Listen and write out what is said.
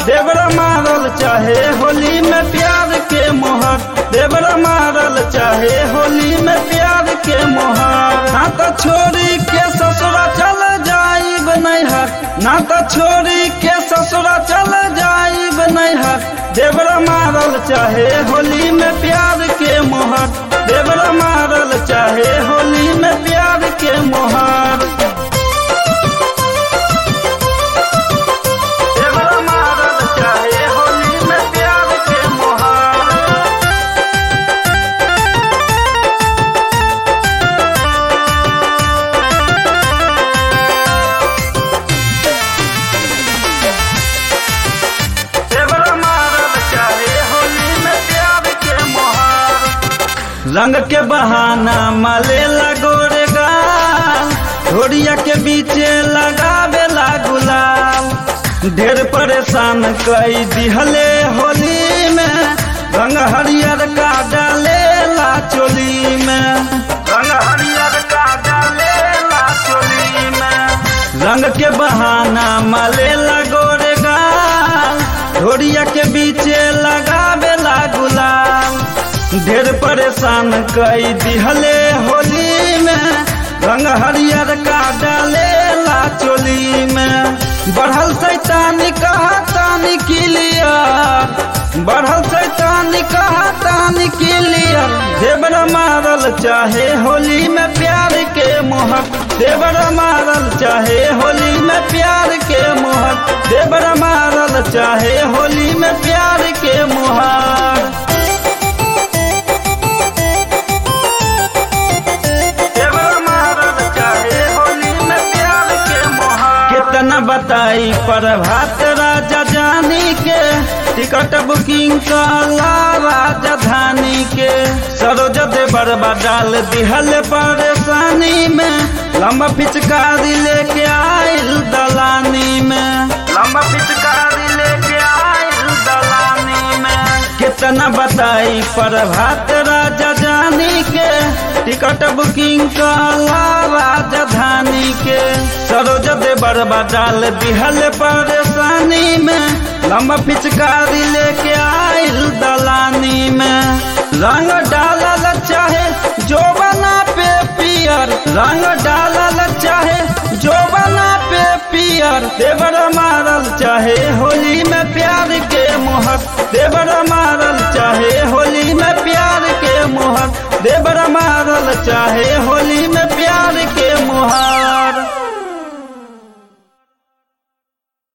देवरा मारल चाहे होली में प्यार के मोहर देवरा मारल चाहे होली में प्यार के मोहर ना तो छोरी के ससुरा चल जाइब नैहर ना तो छोरी के ससुरा चल जाइब नैहर देवरा मारल चाहे होली में प्यार के मोहर देवरा मारल चाहे होली में प्यार के मोहर देवरा मारल चाहे होली में प्यार के मोहर देवरा मारल चाहे होली में प्यार के मोहर रंग के बहाना मलेला गोरे गाल घोड़िया के बीचे लगावेला गुलाल ढेर परेशान कई दिहले होली में रंग हरियर का डालेला चोली में रंग हरियर का डालेला चोली में रंग के बहाना मलेला गोरे गाल ढोरिया के बीचे लगावेला गुलाल ढेर परेशान कई दिहले होली में रंग हरियर का डालेला चोली में बढ़ल सैतानी कहा तानी किलियर बढ़ल सैतानी कहा तानी किलियर देवरा मारल चाहे होली में प्यार के मोहर देवरा मारल चाहे होली में प्यार के मोहर देवरा मारल चाहे होली में प्यार के मोहर देवरा मारल चाहे होली में प्यार के मोहर कितना बताई पर भात राजा जानी के टिकट बुकिंग कला राजधानी के सरोज देवर डाल दिहल परेशानी में लंबा पिचकारी लेके आयल दलानी में लंबा पिचकारी लेके आयल दलानी में कितना बताई पर भात राजा जानी के टिकट बुकिंग कला राजधानी के सरोज देवर डाल दिहल परेशानी में लंबा पिचकारी लेके आयल दलानी में रंग डालल चाहे जो बना पे पियर रंग डालल चाहे जो बना पे पियर देवर मारल चाहे होली में प्यार के मोहर देवर मारल चाहे होली में प्यार के मोहर देवर मारल चाहे होली